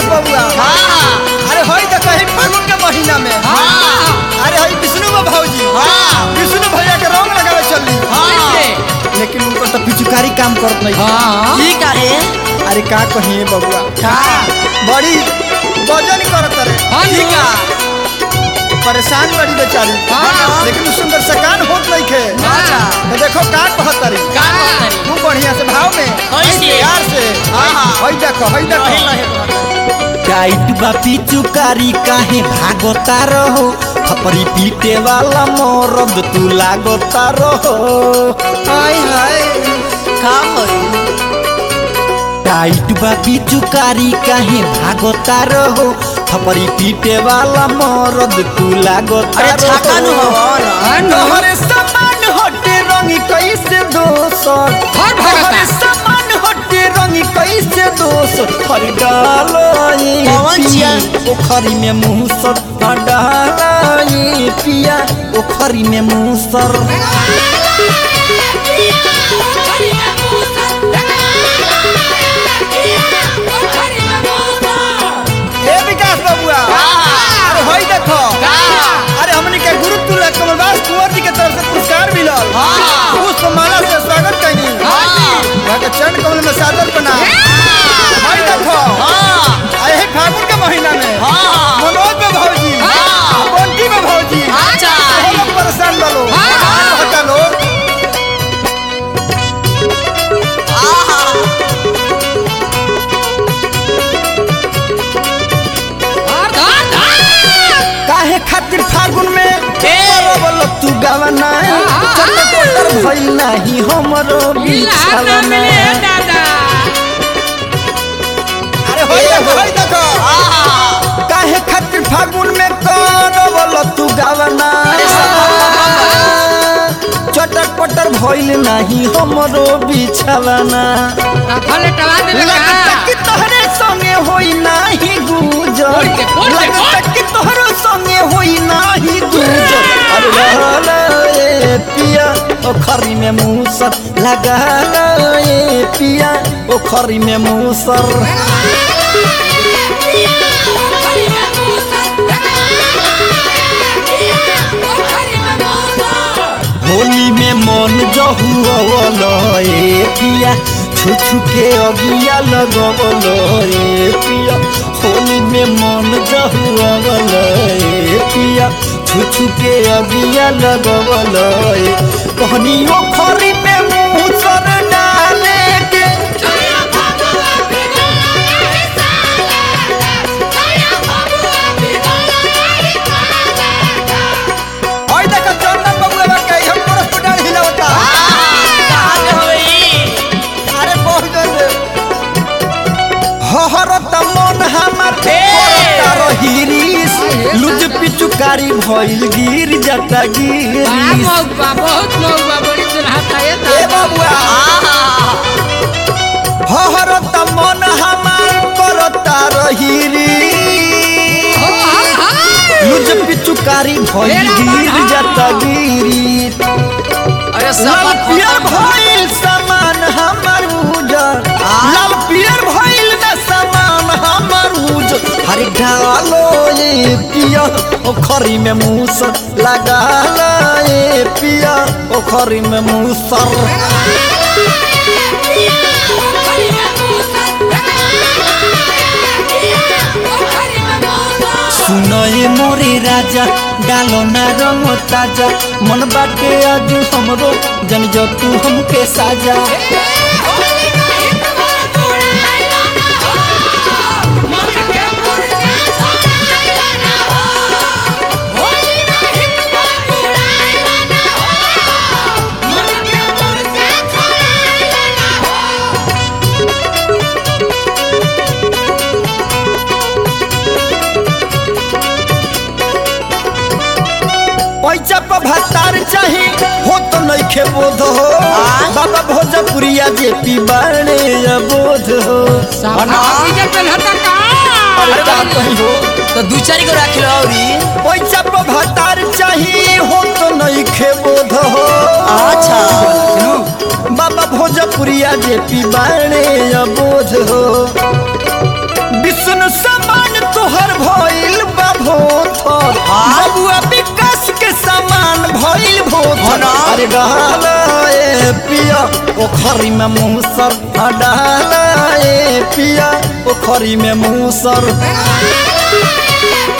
बबुआ हाँ अरे होई तो कहीं फागुन के महीना में हाँ अरे होई विष्णु बा भौजी हाँ विष्णु भैया के रंग लगावे चली हाँ लेकिन उनको तो पिचुकारी काम करत नहीं हाँ ठीक है अरे का कहिए बबुआ का बड़ी वजन करत रे हाँ ठीक है परेशान बड़ी बेचारी हाँ। लेकिन सुंदर सकान होत नहीं खे अच्छा। तो देखो का कहत री का कहत तू बढ़िया से भाव में कैसे? प्यार से हाँ, हाँ। हई देखो हई रहे देखो रहे कहत टाइट बा पिचुकारी काहे भागता रहो खपरी पीटे वाला मरद तू लागता रहो हाय हाय का होई टाइट बा पिचुकारी काहे भागता रहो खपरी पीटे वाला मरद तू लागता अरे छाका नु रहो हवा ना तोहरे समान हटे रंग कैसे दोसर हर भगता। तोहरे समान हटे रंग कैसे दोसर हर डालो ये पवन पिया जिया। ओखरी में मुसर हर डालो ये पिया ओखरी में मुसर ए विकास बबुआ अरे हई देखो अरे हमनी के गुरु तुल्य कमलदास कुंवर जी के तरफ से पुरस्कार मिलल हाँ। पुष्प माला से स्वागत कैनी हाँ। वहाँ के चरण कमल में सादर बना हई देखो हां अरे फागुन के महीना में हां मनोज में भौजी हाँ। बंटी में भौजी अच्छा। वो लोग परेशान बलो हाँ। कहता लोग आहा धर धर धर काहे खातिर फागुन में ए। बोल तू गावना हाँ। चट कोटर भइल नाही हमरो बिछावना दादा अरे हई देखो हई देखो आहा काहे खातिर फागुन में करवल तू गावना चटक पटर भइल नाही हमरो बिछावना फले टवा देबे लगता का कि तोहरे संगे होई नाही गुजर बोल के, बोल के, लगता बोल। कि तोहरो संगे होई नाही गुजर अरे रहल ए पिया ओखरी में मूसर लगल ए पिया ओखरी में मूसर होली में मन जहुअल ए पिया छु छु के अगिया लगवल ए पिया होली में मन जहुअल ए पिया छु छु के अगिया लगवल ए कहनियो खरी में मूसर डाले के हई देखो चंदन बबुआ के हम पूरा स्टूडेंट हिलावता कहां होई अरे बहुत जोर से हहरत मन हमार करता रहिरिस लुज पिचुकारी भइल गिर जाता गिरिस मौका बहुत मौका बड़ी दुल्हा ये ए बबुआ हहरत मन हमार करता रहिरिस लुज पिचुकारी भइल गिर जाता गिरिस अरे लाल सब पियर भइल सामान हमर उजर लाल पियर भइल न सामान हमर उजर हरे डालो ये पिया ओखरी में मूसर लगा ये पिया ओखरी में मूसर सुनए मोरे राजा डालो ना रंग ताजा मन बाटे आज हमरो जन जो तू हमके साजा पैसा पर भत्तार चाही हो तो नइखे बोध हो बाबा भोजपुरिया जे पी बाणे अबोध हो अरे का कही हो तो दू चार गो रख लो औरी पैसा पर भत्तार चाही हो तो नइखे बोध हो अच्छा बाबा भोजपुरिया जे पी बाणे अबोध हो विष्णु सब बोला अरे डाला ए पिया ओखरी में मूसर हाँ, डाला ए पिया ओखरी में मूसर